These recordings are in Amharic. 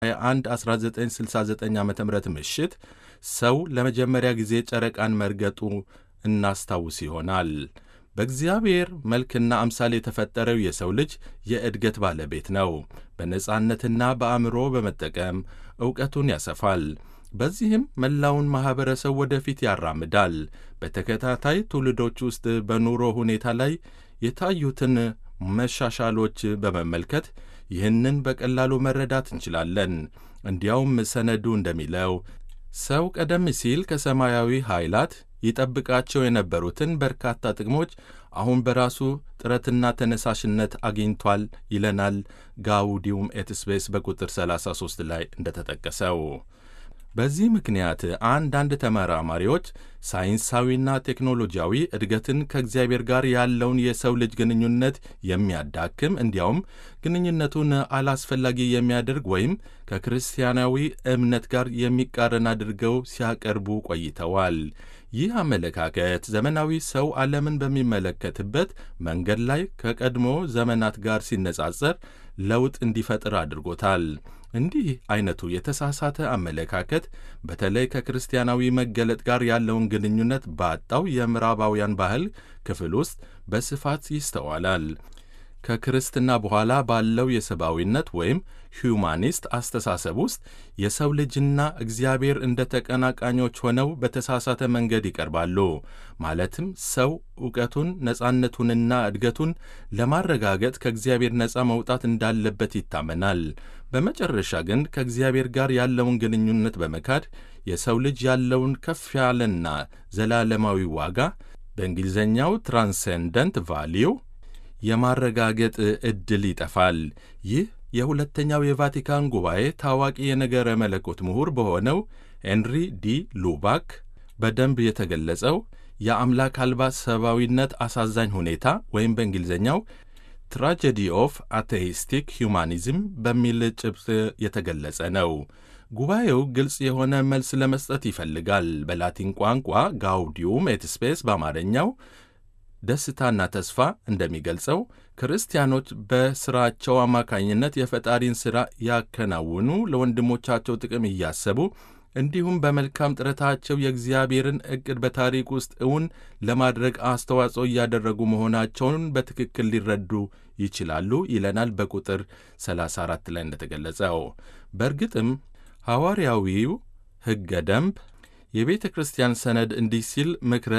21 1969 ዓ ም ምሽት ሰው ለመጀመሪያ ጊዜ ጨረቃን መርገጡ እናስታውስ ይሆናል። በእግዚአብሔር መልክና አምሳል የተፈጠረው የሰው ልጅ የእድገት ባለቤት ነው። በነጻነትና በአእምሮ በመጠቀም ዕውቀቱን ያሰፋል። በዚህም መላውን ማኅበረሰብ ወደፊት ያራምዳል። በተከታታይ ትውልዶች ውስጥ በኑሮ ሁኔታ ላይ የታዩትን መሻሻሎች በመመልከት ይህንን በቀላሉ መረዳት እንችላለን። እንዲያውም ሰነዱ እንደሚለው ሰው ቀደም ሲል ከሰማያዊ ኃይላት ይጠብቃቸው የነበሩትን በርካታ ጥቅሞች አሁን በራሱ ጥረትና ተነሳሽነት አግኝቷል ይለናል ጋውዲዩም ኤት ስፔስ በቁጥር 33 ላይ እንደተጠቀሰው። በዚህ ምክንያት አንዳንድ ተመራማሪዎች ሳይንሳዊና ቴክኖሎጂያዊ እድገትን ከእግዚአብሔር ጋር ያለውን የሰው ልጅ ግንኙነት የሚያዳክም እንዲያውም ግንኙነቱን አላስፈላጊ የሚያደርግ ወይም ከክርስቲያናዊ እምነት ጋር የሚቃረን አድርገው ሲያቀርቡ ቆይተዋል። ይህ አመለካከት ዘመናዊ ሰው ዓለምን በሚመለከትበት መንገድ ላይ ከቀድሞ ዘመናት ጋር ሲነጻጸር ለውጥ እንዲፈጥር አድርጎታል። እንዲህ አይነቱ የተሳሳተ አመለካከት በተለይ ከክርስቲያናዊ መገለጥ ጋር ያለውን ግንኙነት ባጣው የምዕራባውያን ባህል ክፍል ውስጥ በስፋት ይስተዋላል። ከክርስትና በኋላ ባለው የሰብአዊነት ወይም ሂዩማኒስት አስተሳሰብ ውስጥ የሰው ልጅና እግዚአብሔር እንደ ተቀናቃኞች ሆነው በተሳሳተ መንገድ ይቀርባሉ። ማለትም ሰው ዕውቀቱን፣ ነጻነቱንና እድገቱን ለማረጋገጥ ከእግዚአብሔር ነጻ መውጣት እንዳለበት ይታመናል። በመጨረሻ ግን ከእግዚአብሔር ጋር ያለውን ግንኙነት በመካድ የሰው ልጅ ያለውን ከፍ ያለና ዘላለማዊ ዋጋ በእንግሊዝኛው ትራንሴንደንት ቫሊዩ የማረጋገጥ ዕድል ይጠፋል። ይህ የሁለተኛው የቫቲካን ጉባኤ ታዋቂ የነገረ መለኮት ምሁር በሆነው ሄንሪ ዲ ሉባክ በደንብ የተገለጸው የአምላክ አልባ ሰብአዊነት አሳዛኝ ሁኔታ ወይም በእንግሊዝኛው ትራጀዲ ኦፍ አቴይስቲክ ሁማኒዝም በሚል ጭብጥ የተገለጸ ነው። ጉባኤው ግልጽ የሆነ መልስ ለመስጠት ይፈልጋል። በላቲን ቋንቋ ጋውዲዩም ኤት ስፔስ በአማርኛው ደስታና ተስፋ እንደሚገልጸው ክርስቲያኖች በሥራቸው አማካኝነት የፈጣሪን ሥራ ያከናውኑ ለወንድሞቻቸው ጥቅም እያሰቡ እንዲሁም በመልካም ጥረታቸው የእግዚአብሔርን ዕቅድ በታሪክ ውስጥ እውን ለማድረግ አስተዋጽኦ እያደረጉ መሆናቸውን በትክክል ሊረዱ ይችላሉ ይለናል በቁጥር 34 ላይ እንደተገለጸው። በእርግጥም ሐዋርያዊው ሕገ ደንብ የቤተ ክርስቲያን ሰነድ እንዲህ ሲል ምክረ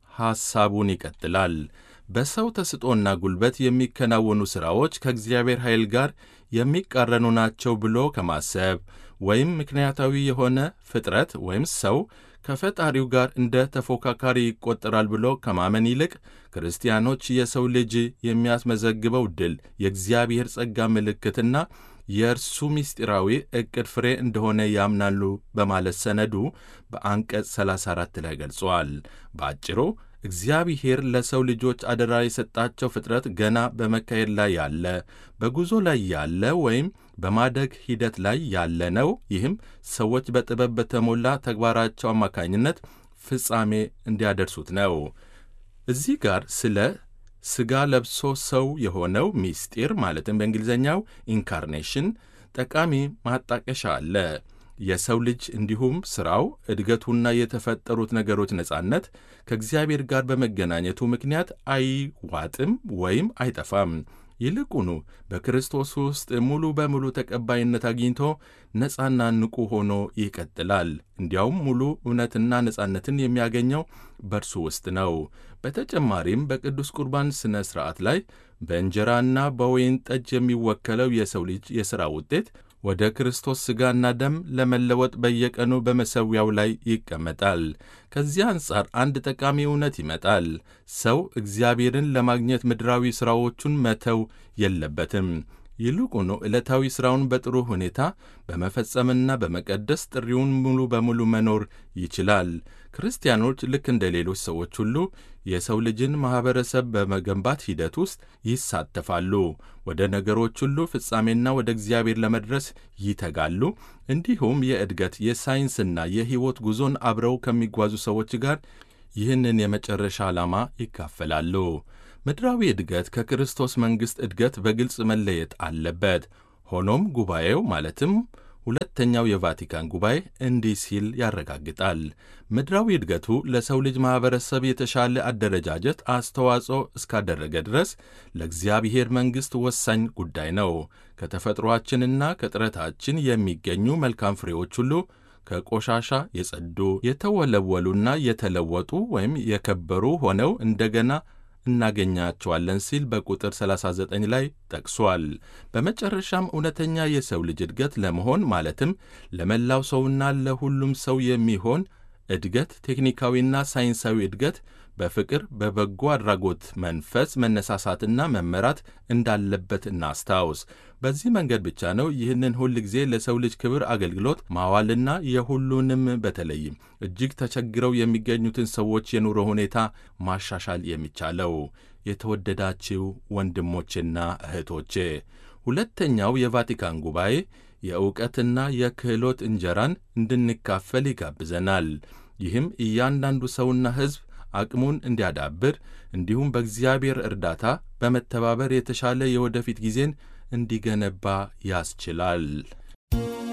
ሐሳቡን ይቀጥላል። በሰው ተስጦና ጉልበት የሚከናወኑ ሥራዎች ከእግዚአብሔር ኃይል ጋር የሚቃረኑ ናቸው ብሎ ከማሰብ ወይም ምክንያታዊ የሆነ ፍጥረት ወይም ሰው ከፈጣሪው ጋር እንደ ተፎካካሪ ይቆጠራል ብሎ ከማመን ይልቅ ክርስቲያኖች የሰው ልጅ የሚያስመዘግበው ድል የእግዚአብሔር ጸጋ ምልክትና የእርሱ ምስጢራዊ ዕቅድ ፍሬ እንደሆነ ያምናሉ በማለት ሰነዱ በአንቀጽ 34 ላይ ገልጸዋል። በአጭሩ እግዚአብሔር ለሰው ልጆች አደራ የሰጣቸው ፍጥረት ገና በመካሄድ ላይ ያለ፣ በጉዞ ላይ ያለ ወይም በማደግ ሂደት ላይ ያለ ነው። ይህም ሰዎች በጥበብ በተሞላ ተግባራቸው አማካኝነት ፍጻሜ እንዲያደርሱት ነው። እዚህ ጋር ስለ ሥጋ ለብሶ ሰው የሆነው ምስጢር ማለትም በእንግሊዝኛው ኢንካርኔሽን ጠቃሚ ማጣቀሻ አለ። የሰው ልጅ እንዲሁም ሥራው እድገቱና የተፈጠሩት ነገሮች ነጻነት ከእግዚአብሔር ጋር በመገናኘቱ ምክንያት አይዋጥም ወይም አይጠፋም። ይልቁኑ በክርስቶስ ውስጥ ሙሉ በሙሉ ተቀባይነት አግኝቶ ነጻና ንቁ ሆኖ ይቀጥላል። እንዲያውም ሙሉ እውነትና ነጻነትን የሚያገኘው በእርሱ ውስጥ ነው። በተጨማሪም በቅዱስ ቁርባን ሥነ ሥርዓት ላይ በእንጀራና በወይን ጠጅ የሚወከለው የሰው ልጅ የሥራ ውጤት ወደ ክርስቶስ ሥጋና ደም ለመለወጥ በየቀኑ በመሠዊያው ላይ ይቀመጣል። ከዚህ አንጻር አንድ ጠቃሚ እውነት ይመጣል። ሰው እግዚአብሔርን ለማግኘት ምድራዊ ሥራዎቹን መተው የለበትም። ይልቁኑ ዕለታዊ ሥራውን በጥሩ ሁኔታ በመፈጸምና በመቀደስ ጥሪውን ሙሉ በሙሉ መኖር ይችላል። ክርስቲያኖች ልክ እንደ ሌሎች ሰዎች ሁሉ የሰው ልጅን ማኅበረሰብ በመገንባት ሂደት ውስጥ ይሳተፋሉ። ወደ ነገሮች ሁሉ ፍጻሜና ወደ እግዚአብሔር ለመድረስ ይተጋሉ። እንዲሁም የእድገት የሳይንስና የሕይወት ጉዞን አብረው ከሚጓዙ ሰዎች ጋር ይህንን የመጨረሻ ዓላማ ይካፈላሉ። ምድራዊ እድገት ከክርስቶስ መንግሥት እድገት በግልጽ መለየት አለበት። ሆኖም ጉባኤው ማለትም ሁለተኛው የቫቲካን ጉባኤ እንዲህ ሲል ያረጋግጣል። ምድራዊ እድገቱ ለሰው ልጅ ማኅበረሰብ የተሻለ አደረጃጀት አስተዋጽኦ እስካደረገ ድረስ ለእግዚአብሔር መንግሥት ወሳኝ ጉዳይ ነው። ከተፈጥሮአችንና ከጥረታችን የሚገኙ መልካም ፍሬዎች ሁሉ ከቆሻሻ የጸዱ የተወለወሉና የተለወጡ ወይም የከበሩ ሆነው እንደገና እናገኛቸዋለን ሲል በቁጥር 39 ላይ ጠቅሷል። በመጨረሻም እውነተኛ የሰው ልጅ እድገት ለመሆን ማለትም ለመላው ሰውና ለሁሉም ሰው የሚሆን እድገት ቴክኒካዊና ሳይንሳዊ እድገት በፍቅር በበጎ አድራጎት መንፈስ መነሳሳትና መመራት እንዳለበት እናስታውስ። በዚህ መንገድ ብቻ ነው ይህንን ሁል ጊዜ ለሰው ልጅ ክብር አገልግሎት ማዋልና የሁሉንም በተለይም እጅግ ተቸግረው የሚገኙትን ሰዎች የኑሮ ሁኔታ ማሻሻል የሚቻለው። የተወደዳችው ወንድሞቼና እህቶቼ ሁለተኛው የቫቲካን ጉባኤ የእውቀትና የክህሎት እንጀራን እንድንካፈል ይጋብዘናል። ይህም እያንዳንዱ ሰውና ሕዝብ አቅሙን እንዲያዳብር እንዲሁም በእግዚአብሔር እርዳታ በመተባበር የተሻለ የወደፊት ጊዜን እንዲገነባ ያስችላል።